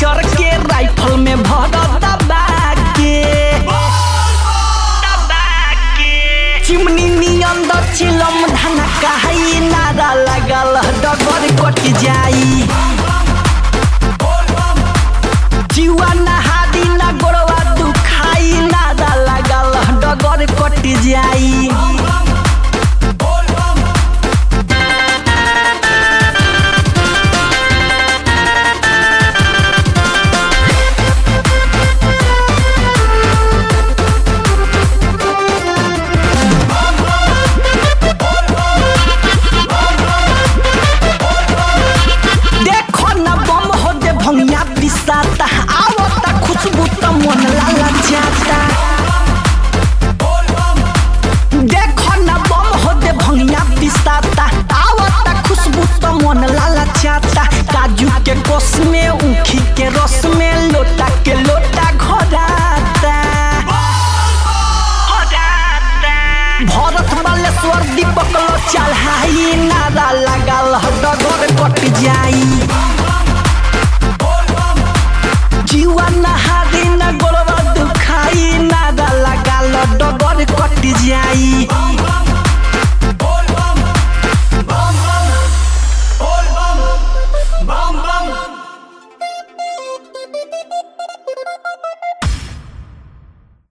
चर के राइफल में भर दबा के चिमनी नियन द चिलम धना कहाई नारा लगल डगर कट जाई जीवा नहादी ना गोरवा दुखाई नारा लगल डगर कट जाई देखो न बम हो दे भंगिया पिसाता आवता खुशबू त मन लाला जाता देखो न बम हो दे भंगिया पिसाता आवता खुशबू त मन लाला जाता काजू के कोस में ऊखी के रस में लोटा के लोटा घोराता भरत बालेश्वर दीपक लो चढ़ाई नारा लगाल डगर कट जाई जीवा नहादी न गोरवा दुखाई नारा लगाल डगर कट जाई